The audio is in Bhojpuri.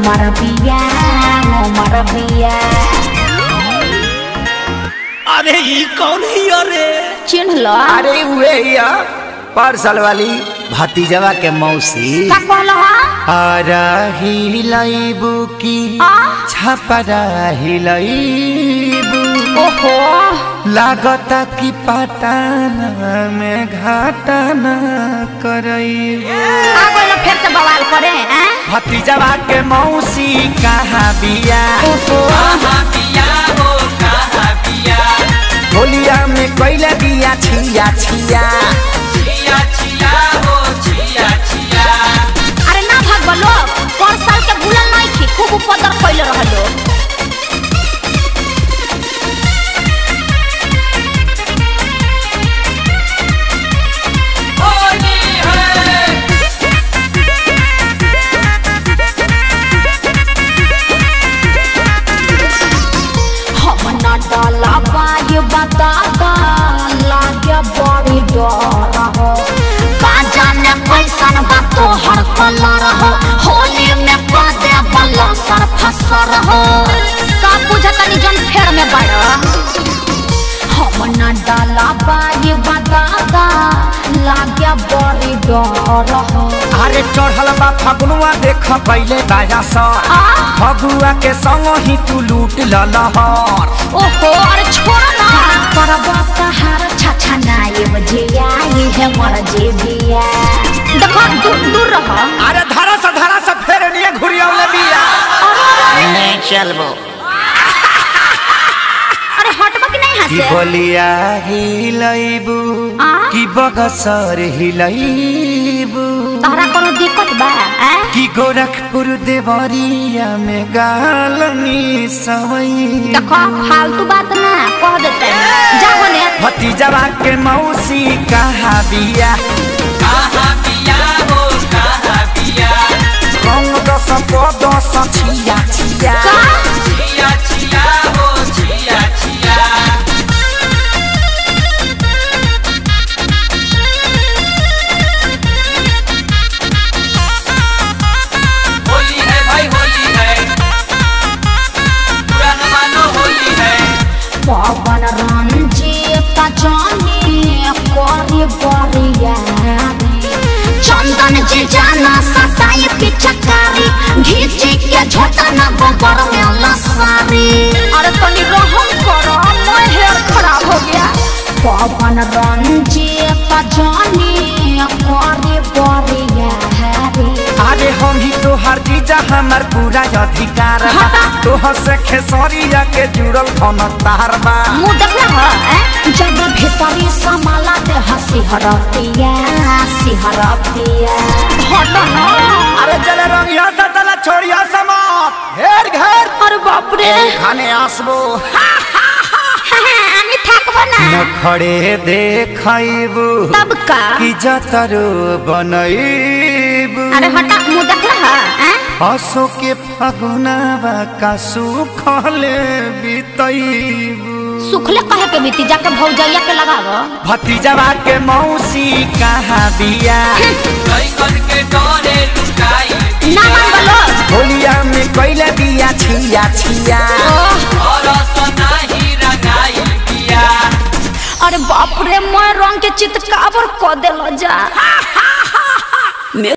हमर बिया हमर बिया अरे ई कौन ही अरे चिन्ह लो अरे उहे या पार्सल वाली भतीजवा के मौसी का कहलो हा आरा हिलाइबू की आ? छपरा हिलाइबू ओहो लागता कि पटाना में घाटाना करइबू आ गइल फिर से बवाल करे हैं भतीजवा के मौसी कहाँ बिया होलिया में कैला बिया छिया छिया अरे ना भाग बोलो पर साल के भूलल नहीं थी खूब उपद्र कैले रहलो हम ना डाला बाय बताता लागे बड़ी डर हो का जाने कैसन बा तोहर कलर हो होली में पदे बल्ला सर फसर हो सब बुझतनी जन फेर में बड़ा हम ना डाला बाय बताता लागे बड़ी डर हो अरे चढ़ल बा फगुआ देख पहले बाजा सा आ? फगुआ के संग ही तू लूट ललहर ओहो अरे छोड़ ना करबा कहार छछा नाये बजिया ये है मर जे बिया देखो दूर दूर रह अरे धारा सा धारा सा फेर निये घुरियावले बिया चलबो अरे हटबा कि नहीं की हंसे बोलिया हिलैबू आ? की बगसर हिलैबू तहरा कोनो दिक्कत बा हैं की गोरखपुर देवरिया में गालनी सवई देखो फालतू बात ना कह देते जाओ ने भतीजवा के मौसी कहाँ बिया रंग दस को दस छिया छिया का होली है भाई होली है पुराना मानो होली है पवन रंजीत जानी करी बरिया चंदन जी जाना सताई पिचकारी घीचे के झोटा ना गोबर में लसारी अरे तनी रहम करो मैं हेयर खराब हो गया पवन रंजीत जानी करी बरिया अरे हम ही तोहर जीजा हमार पूरा अधिकार बा तोहर से खेसरिया के जुड़ल धन तार बा मुंह देखना है हैं? जब भीतरी समाला दे हंसी हरतिया हंसी हरतिया हट ना अरे चले रंगिया से तला छोड़िया समात घेर घेर अरे बाप रे खाने आसबो আমি থাকবো না नखड़े देखैबू तब का कि जतरो बनैबू अरे हटा मुंह देख रहा है हसो के फगुनावा का सुखले बितैबू सुखले कहे के बीती जाके भौजैया के लगावो भतीजवा के मौसी कहाँ बिया कई करके डरे लुकाई ना मान बोलो होलिया में कैला बिया छिया छिया ओह, और सनाही रंगाई पिया अरे बाप रे मैं रंग के चितकावर क देलो जा